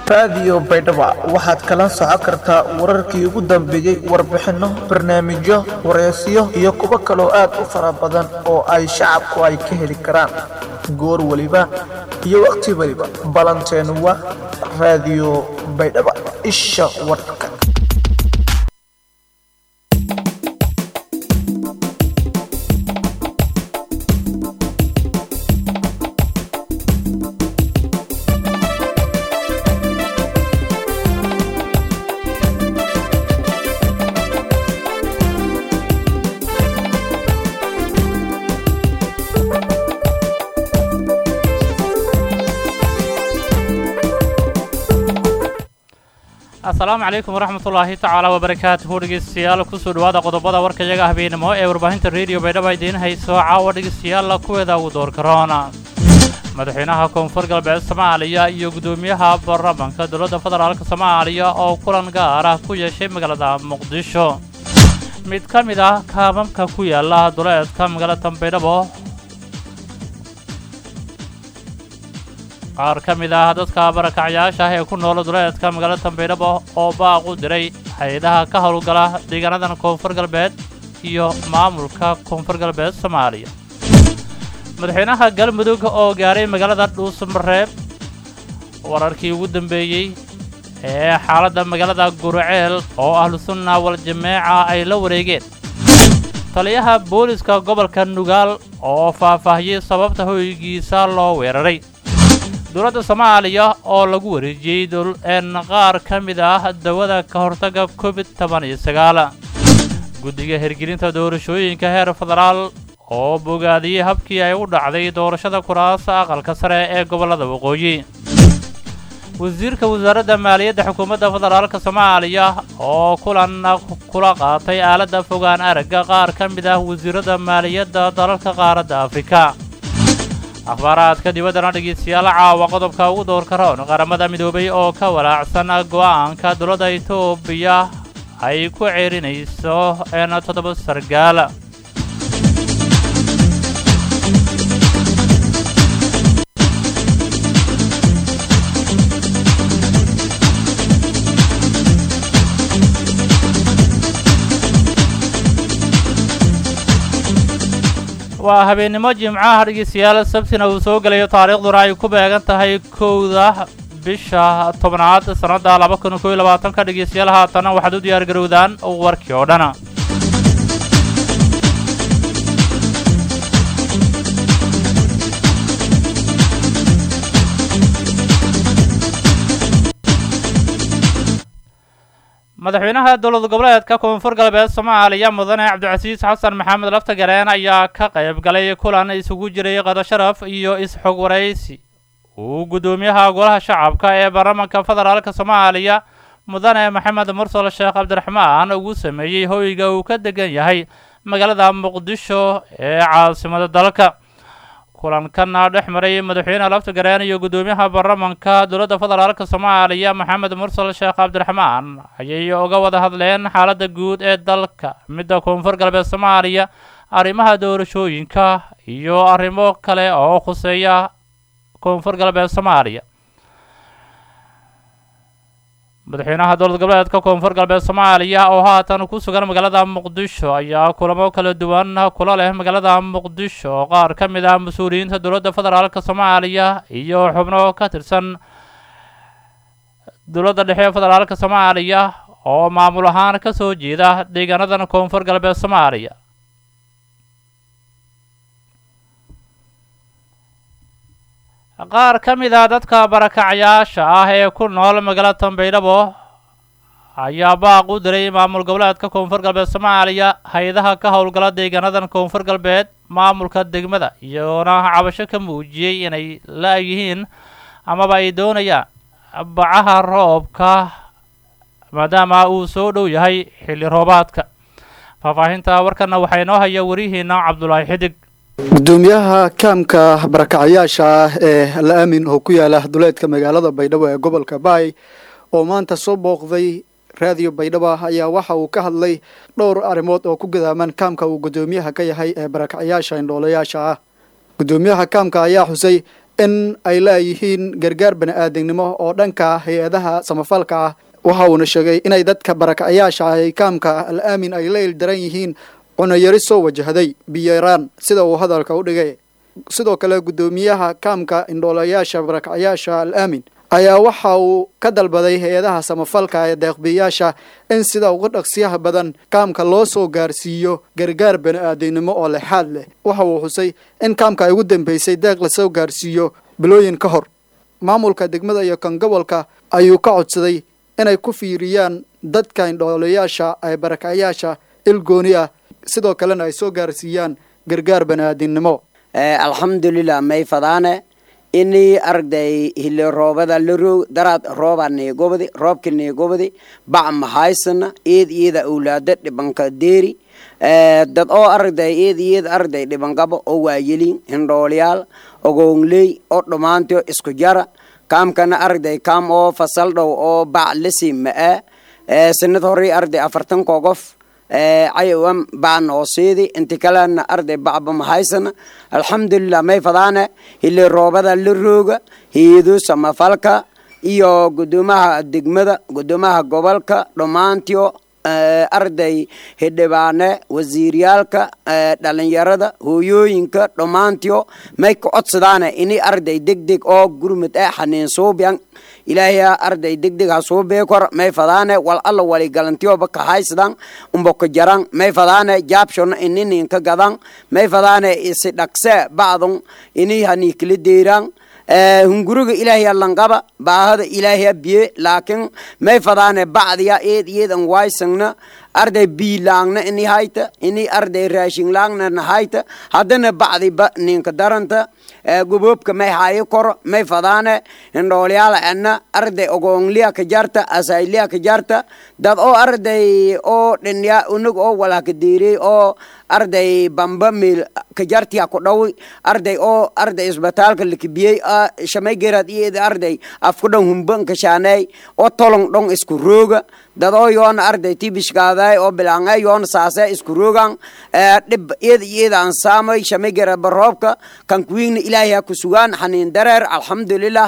raadiyo baydhaba waxaad kala socon kartaa wararkii ugu dambeeyey warbixinno barnaamijyo wareysiyo iyo kuwo kaloo aad u fara badan oo ay shacabku ay ka heli karaan goor weliba iyo waqti weliba ballanteenu waa raadiyo baydhaba isha warka asalaamu calaykum waraxmatullaahi tacaala wabarakaatuhu dhegeystayaal kusoo dhawaada qodobada warkayaga habeenimo ee warbaahinta rediyo baydhaba idiin hayso caawa dhegeystayaalla kuweeda ugu door karoona madaxweynaha koonfur galbeed soomaaliya iyo guddoomiyaha baarlamaanka dowladda federaalk soomaaliya oo kulan gaar ah ku yeeshay magaalada muqdisho mid ka mid ah kaamamka ku yaala duleedka magaalada baydhabo qaar ka mid ah dadka barakacyaasha ah ee ku nool duleedka magaalada baydhabo oo baaq u diray hay-adaha ka howlgala deegaanadan koonfur galbeed iyo maamulka koonfur galbeed soomaaliya madaxweynaha galmudug oo gaaray magaalada dhuusamareeb wararkii ugu dambeeyey ee xaaladda magaalada guruceel oo ahlusunna wal-jameeca ay la wareegeen taliyaha booliska gobolka nugaal oo faahfaahiyey sababta hoygiisa loo weeraray dowladda soomaaliya oo lagu wareejiyey een qaar ka mid ah dawada ka hortagga covid toban iyo sagaal guddiga hirgelinta doorashooyinka heer federaal oo bogaadiyey habkii ay u dhacday doorashada kuraasa aqalka sare ee gobollada waqooyi wasiirka wasaaradda maaliyadda xukuumadda federaalk soomaaliya oo kulan kula qaatay aaladda fogaan aragga qaar ka mid ah wasiirada maaliyadda dalalka qaaradda afrika akhbaaraadka dibaddana dhegeystayaal caawa qodobka ugu doorka roon qaramada midoobay oo ka walaacsan go'aanka dowladda etoobiya ay ku ceerinayso een toddoba sargaal waa habeennimo jimcaha dhegeystayaal sabtina uu soo gelayo taariikhduna ay ku beegan tahay kowda bisha tobnaad sannadda laba kun koiyo labaatanka dhegeystayaal haatana waxaad u diyaar garowdaan warkii oo dhana madaxweynaha dowlad goboleedka koonfur galbeed soomaaliya mudane cabdicasiis xasan maxamed laftagareen ayaa ka qayb galay kulan isugu jiray qado sharaf iyo is-xog waraysi uu guddoomiyaha golaha shacabka ee baarlamaanka federaalk soomaaliya mudane maxamed mursal sheekh cabdiraxmaan ugu sameeyey hoyga uu ka degan yahay magaalada muqdisho ee caasimada dalka kulankana dhex maray madaxweyne laftagareen iyo guddoomiyaha baarlamaanka dowladda federaalk soomaaliya maxamed mursal sheekh cabdiraxmaan ayay uga wada hadleen xaaladda guud ee dalka midda koonfur galbeed soomaaliya arrimaha doorashooyinka iyo arrimo kale oo khuseeya koonfur galbeed soomaaliya madaxweynaha dowlad goboleedka koonfur galbeed soomaaliya oo haatan ku sugan magaalada muqdisho ayaa kulamo kala duwan kula leh magaalada muqdisho oo qaar ka mid ah mas-uuliyiinta dowladda federaalk soomaaliya iyo xubno ka tirsan dowladda dhexe federaalk soomaaliya oo maamul ahaan ka soo jeeda deegaanadan koonfur galbeed soomaaliya qaar ka mid ah dadka barakacyaasha ah ee ku nool magaalada baydhabo ayaa baaq u diray maamul goboleedka koonfur galbeed soomaaliya hay-adaha ka howlgala deegaanadan koonfur galbeed maamulka degmada iyoona cabasho ka muujiyey inay la-yihiin amaba ay doonayaan bacaha roobka maadaama uu soo dhow yahay xilli roobaadka faahfaahinta warkana waxaa inoo haya warihiina cabdulaahi xidig gudoomiyaha kaamka barakacyaasha ah ee la aamin oo ku yaala duleedka magaalada baydhabo ee gobolka baay oo maanta soo booqday raadiyo baydhabo ayaa waxa uu ka hadlay dhowr arrimood oo ku gadaaman kaamka uu gudoomiyaha ka yahay ee barakacyaasha indhoolayaasha ah gudoomiyaha kaamka ayaa xusay in ay leeyihiin gargaar bani-aadamnimo oo dhanka hay-adaha samafalka ah waxa uuna sheegay inay dadka barakacayaasha ah ee kaamka al aamin ay la ildaran yihiin cunayari soo wajahday biyaraan sida uu hadalka u dhigay sidoo kale guddoomiyaha kaamka indhoolayaasha barakacayaasha al aamin ayaa waxa uu ka dalbaday hay-adaha samafalka ee deeqbiyaasha in sida uga dhaqsiyaha badan kaamka loo soo gaarsiiyo gargaar bani-aadamnimo oo lexaad leh waxa uu xusay in kaamka ay ugu dambeysay deeq lasoo gaarsiiyo bilooyin ka hor maamulka degmada iyo kan gobolka ayuu ka codsaday inay ku fiiriyaan dadka indhoolayaasha ee barakacayaasha ilgooni ah sidoo kalena ay soo gaarsiiyaan gargaar bani-aadamnimo alxamdulilah may fadaane ini arday hile roobada laroog daraad rooba neegobadi roobka neegobadi bac mahaysana eed iyada awlaada dhibanka deeri dad oo arday eed iyada arday dhibankaba oo waayelin hindhoolyaal ogoongley oo dhammaantio isku jara kaamkana arday kaam oo fasal dhow oo bac lasi ma-a sanad horay arday afartan kogof cayawam bac nooseedi inti kalena arday bacba mahaysana alxamdulilah may fadaane hili roobada la rooga hiido samafalka iyo gudoomaha degmada gudoomaha gobolka dhammaantio arday hidhibaane wasiiryaalka dhalinyarada hooyooyinka dhammaantio may ka codsadaane ini arday deg deg oo gurmud ah xaniin suubyan ilaahya arday deg deg ha suu beekor may fadaane wal alla wali galantioba ka haysadan umbo ka jaran may fadaane jaabshona ininin ka gadan may fadaane isi dhaqse bacdun ini hani kala deeran hunguriga ilaahya langaba baahada ilaahya biye laakiin may fadaane bacdiya eed iyeedan waysangna arday biilaangna ini hayta ini arday raashinlaangna na hayta haddana bacdiba ninka daranta goboobka may hayo koro may fadaane hindhoolyaala ana arday ogoongliya ka jarta asayliya ka jarta dad oo arday oo dhinya unug oo walaka deerey oo arday bamba meel ka jartiya ku dhawi arday oo arday isbitaalka lakibiyey shamay gerad iyada arday afku dhan humban ka shaanay oo tolong dhong isku rooga dad oo yoona arday tibishkaaday oo bilaangay yoona saasay isku roogan dhib iyada iyada aan saamay shamay gerad baroobka kan kuwiigna ilaahay ha ku sugaan xaniin dareer alxamdulilah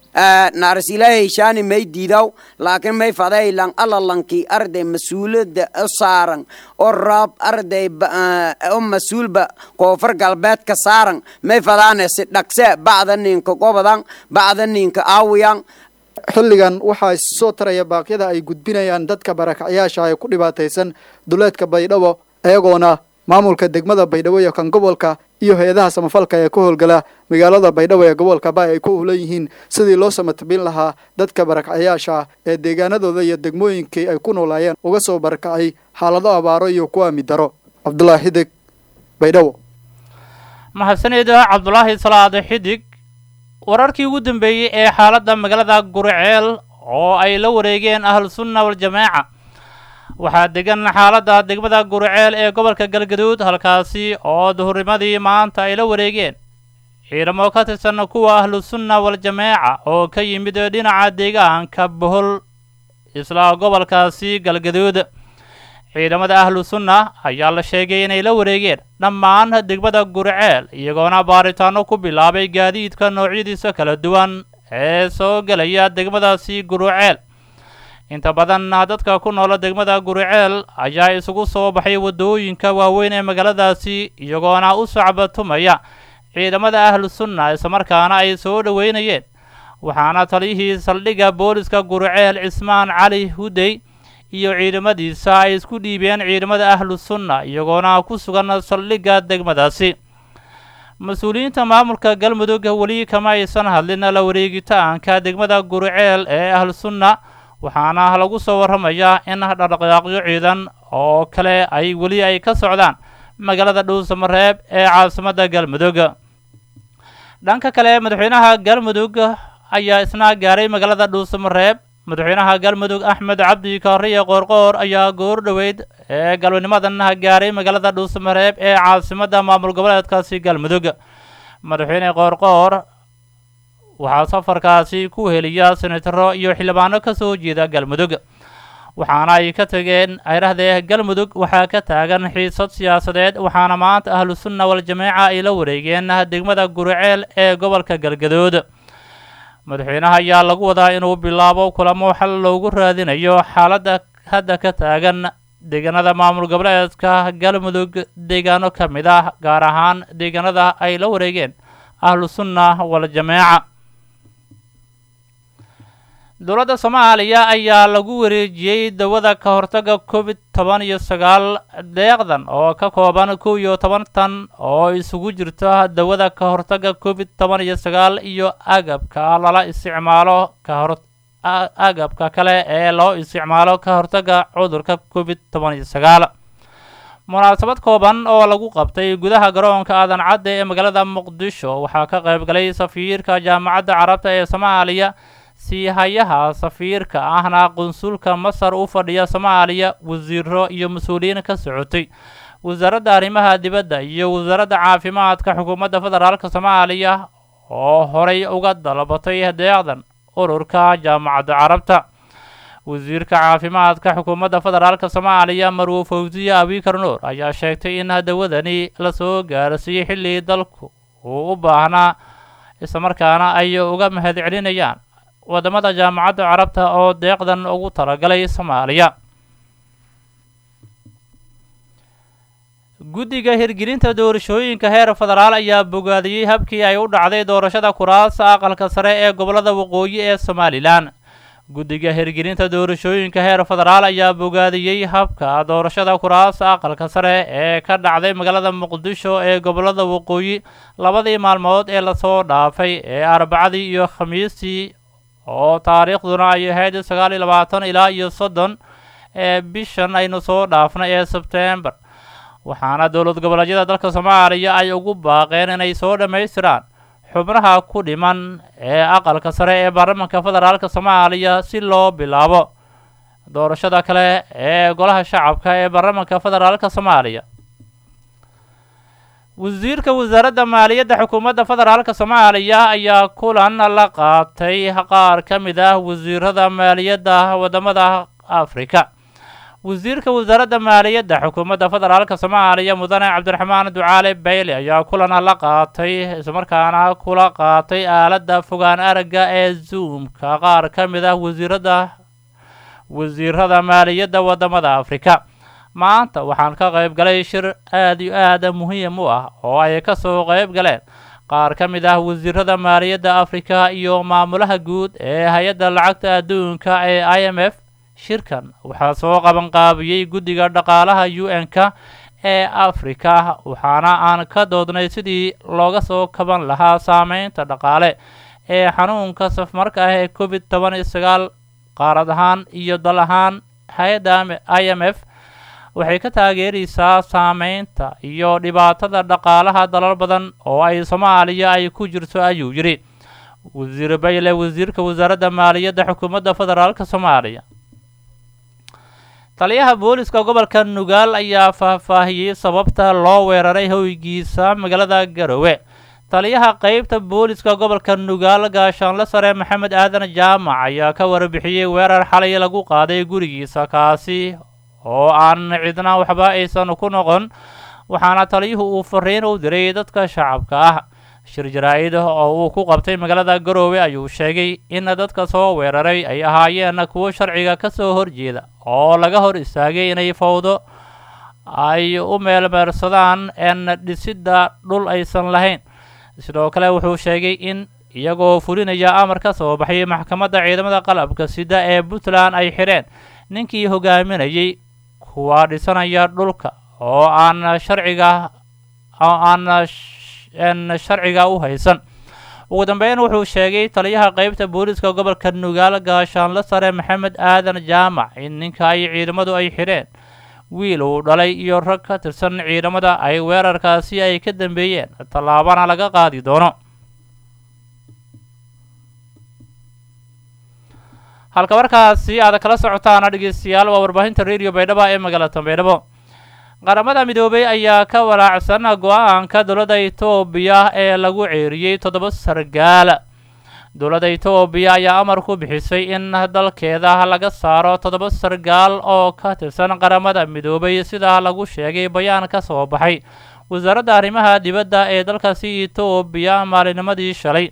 naaris ilaahay shaani may diidaw laakiin may faday lang alla lankii arday mas-uulada u saaran oo raab arday oo mas-uulba koonfur galbeed ka saaran may fadaane si dhaqse bacda ninka gobodan bacda ninka aawiyan xilligan waxaa soo taraya baaqyada ay gudbinayaan dadka barakacyaasha ee ku dhibaataysan duleedka baydhabo iyagoona maamulka degmada baydhabo iyo kan gobolka iyo hay-adaha samafalka ee ka howlgala magaalada baydhabo ee gobolka ba ay ku hulan yihiin sidii loo samatabin lahaa dadka barakacyaasha ee deegaanadooda iyo degmooyinkii ay ku noolaayeen uga soo barakacay xaalado abaaro iyo kuwa midaro cabdulaahi xidig baydhabo mahadsanida cabdulaahi salaade xidig wararkii ugu dambeeyey ee xaaladda magaalada guriceel oo ay la wareegeen ahlu sunna waljamaaca waxaa degan xaaladda degmada guriceel ee gobolka galgaduud halkaasi oo duhurnimadii maanta ay la wareegeen ciidamo ka tirsan kuwa ahlu sunna waljamaaca oo ka yimid dhinaca deegaanka bohol isla gobolkaasi galgaduud ciidamada ahlu sunna ayaa la sheegay inay la wareegeen dhammaan degmada guriceel iyagoona baaritaano ku bilaabay gaadiidka noocyadiisa kala duwan ee soo gelaya degmadaasi guruceel inta badan dadka ku noola degmada guriceel ayaa isugu soo baxay waddooyinka waaweyn ee magaaladaasi iyagoona u sacbatumaya ciidamada ahlu sunna islamarkaana ay soo dhoweynayeen waxaana taliyihii saldhigga booliska guriceel cismaan cali hudey iyo ciidamadiisa ay isku dhiibeen ciidamada ahlu sunna iyagoona ku sugan saldhigga degmadaasi mas-uuliyiinta maamulka galmudug weli kama aysan hadlin la wareegitaanka degmada guriceel ee ahlu sunna waxaana lagu soo warramayaa in dhaqdhaqaaqyo ciidan oo kale ay weli ay ka socdaan magaalada dhuusamareeb ee caasimadda galmudug dhanka kale madaxweynaha galmudug ayaa isna gaaray magaalada dhuusamareeb madaxweynaha galmudug axmed cabdi kaariye qoorqoor ayaa goor dhoweyd ee galwanimadan gaaray magaalada dhuusamareeb ee caasimadda maamul goboleedkaasi galmudug madaxweyne qoorqoor waxaa safarkaasi ku heliya senataro iyo xildhibaano ka soo jeeda galmudug waxaana ay ka tegeen ayrahdee galmudug waxaa ka taagan xiisad siyaasadeed waxaana maanta ahlu sunna wal-jameeca ay la wareegeen degmada guriceel ee gobolka galgadood madaxweynaha ayaa lagu wadaa inuu bilaabo kulamo xal loogu raadinayo xaaladda hadda ka taagan deegaanada maamul goboleedka galmudug deegaano ka mid ah gaar ahaan deegaanada ay la wareegeen ahlu sunna wal-jameeca dowladda soomaaliya ayaa lagu wareejiyey dawada ka hortaga covid toban iyo sagaal deeqdan oo ka kooban kow iyo toban tan oo isugu jirta dawada ka hortaga covid toban iyo sagaal iyo agabka lala isticmaalo ka hor agabka kale ee loo isticmaalo ka hortaga cudurka covid toban iyo sagaal munaasabad kooban oo lagu qabtay gudaha garoonka aadan cadde ee magaalada muqdisho waxaa ka qayb galay safiirka jaamacadda carabta ee soomaaliya siihayaha safiirka ahna qunsulka masar u fadhiya soomaaliya wasiiro iyo mas-uuliyiin ka socotay wasaaradda arrimaha dibadda iyo wasaaradda caafimaadka xukuumadda federaalk soomaaliya oo horay uga dalbatay deeqdan ururka jaamacadda carabta wasiirka caafimaadka xukuumadda federaalk soomaaliya marwo fawsiye abikar nuur ayaa sheegtay in dawadani lasoo gaarsiiyey xilli dalku uu u baahnaa islamarkaana ay uga mahad celinayaan wadamada jaamacadda carabta oo deeqdan ugu talagalay soomaaliya guddiga hirgelinta doorashooyinka heer federaal ayaa bogaadiyey habkii ay u dhacday doorashada kuraasa aqalka sare ee gobolada waqooyi ee somalilan guddiga hirgelinta doorashooyinka heer federaal ayaa bogaadiyey habka doorashada kuraasa aqalka sare ee ka dhacday magaalada muqdisho ee gobolada waqooyi labadii maalmood ee lasoo dhaafay ee arbacadii iyo khamiistii oo taariikhduna ay ahayd sagaal iyo labaatan ilaa iyo soddon ee bishan aynu soo dhaafnay ee sebtembar waxaana dowlad goboleedyada dalka soomaaliya ay ugu baaqeen inay soo dhammaystiraan xubnaha ku dhiman ee aqalka sare ee baarlamaanka federaalk soomaaliya si loo bilaabo doorashada kale ee golaha shacabka ee baarlamaanka federaalk soomaaliya wasiirka wasaaradda maaliyadda xukuumadda federaalk soomaaliya ayaa kulan la qaatay qaar ka mid ah wasiirada maaliyadda wadamada afrika wasiirka wasaaradda maaliyadda xukuumadda federaalk soomaaliya mudane cabdiraxmaan ducaale bayle ayaa kulan la qaatay islamarkaana kula qaatay aaladda fogaan aragga ee zoomka qaar ka mid ah wasiirada wasiirada maaliyadda wadamada afrika maanta waxaan ka qayb galay shir aad iyo aada muhiim u ah oo ay ka soo qayb galeen qaar ka mid ah wasiirada maaliyadda afrika iyo maamulaha guud ee hay-adda lacagta adduunka ee i m f shirkan waxaa soo qabanqaabiyey guddiga dhaqaalaha u n-ka ee afrika waxaana aan ka doodnay sidii looga soo kaban lahaa saameynta dhaqaale ee xanuunka safmarka ah ee covid toban iyo sagaal qaarad ahaan iyo dal ahaan hay-adda i m f waxay ka taageeraysaa saameynta iyo dhibaatada dhaqaalaha dalal badan oo ay soomaaliya ay ku jirto ayuu yidhi wasiir bayle wasiirka wasaaradda maaliyadda xukuumadda federaalk soomaaliya taliyaha booliska gobolka nugaal ayaa faahfaahiyey sababta loo weeraray hoygiisa magaalada garowe taliyaha qeybta booliska gobolka nugaal gaashaanle sare maxamed aadan jaamac ayaa ka warbixiyey weerar xalay lagu qaaday gurigiisa kaasi oo aan cidna waxba aysan ku noqon waxaana taliyuhu uu fariin u diray dadka shacabka ah shir jaraa-id oo uu ku qabtay magaalada garoowe ayuu sheegay in dadka soo weeraray ay ahaayeen kuwo sharciga ka soo horjeeda oo laga hor istaagay inay fawdo ay u meelmeersadaan en dhisidda dhul aysan lahayn sidoo kale wuxuu sheegay in iyagoo fulinaya amar ka soo baxay maxkamadda ciidamada qalabka sida ee puntland ay xidheen ninkii hogaaminayay kuwa dhisanaya dhulka oo aan sharciga oo aan n sharciga u haysan ugu dambeyn wuxuu sheegay taliyaha qeybta booliska gobolka nugaal gaashaanle sare maxamed aadan jaamac in ninka ay ciidamadu ay xidheen wiil uu dhalay iyo rag ka tirsan ciidamada ay weerarkaasi ay ka dambeeyeen tallaabana laga qaadi doono halka markaasi aad kala socotaana dhegeystayaal waa warbaahinta radio baydhabo ee magaalada baydhabo qaramada midoobay ayaa ka walaacsan go-aanka dowladda etoobiya ee lagu ceeriyey toddoba sargaal dowladda etoobiya ayaa amar ku bixisay in dalkeeda laga saaro toddoba sargaal oo ka tirsan qaramada midoobay sidaa lagu sheegay bayaan ka soo baxay wasaaradda arrimaha dibadda ee dalkaasi etoobiya maalinimadii shalay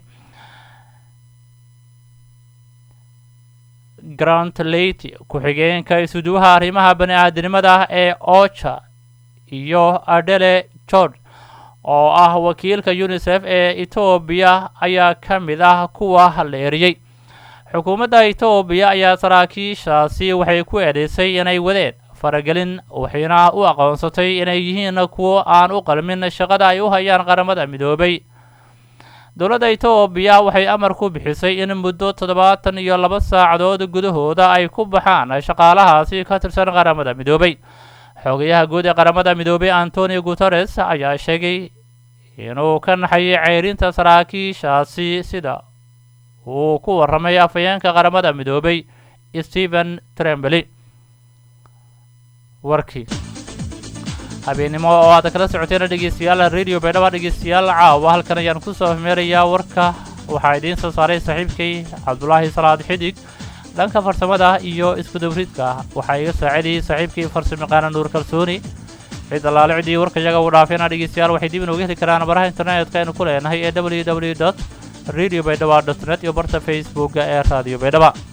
grant leyty ku-xigeenka isuduwaha arrimaha bani-aadinimada ee ocha iyo adele george oo ah wakiilka unisef ee etoobiya ayaa ka mid ah kuwa la eriyey xukuumadda etoobiya ayaa saraakiishaasi waxay ku eedeysay inay wadeen faragelin waxayna u aqoonsatay inay yihiin kuwo aan u qalmin shaqada ay u hayaan qaramada midoobay dowladda etoobiya waxay amar ku bixisay in muddo toddobaatan iyo laba saacadood gudahooda ay ku baxaan shaqaalahaasi ka tirsan qaramada midoobay xogayaha guud ee qaramada midoobay antonio guteres ayaa sheegay inuu ka naxayay ceyrinta saraakiishaasi sida uu ku warramay afhayeenka qaramada midoobay stephen trembly warkii habeennimo oo aad kala socoteen dhegeystayaal radio baydhaba dhegeystayaal caawa halkan ayaan kusoo hmeerayaa warka waxaa idiin soo saaray saaxiibkay cabdulaahi salaad xidig dhanka farsamada iyo iskudawridka waxaa iga saacidayay saaxiibkii farsamaqaana nuur kalsooni cid allaale cidii warka iyaga uu dhaafeena dhegeystayaal waxay dib inooga heli karaan baraha internetka aynu ku leenahay ee w w dot radio baydhaba dot net iyo barta facebooka ee radio baydhaba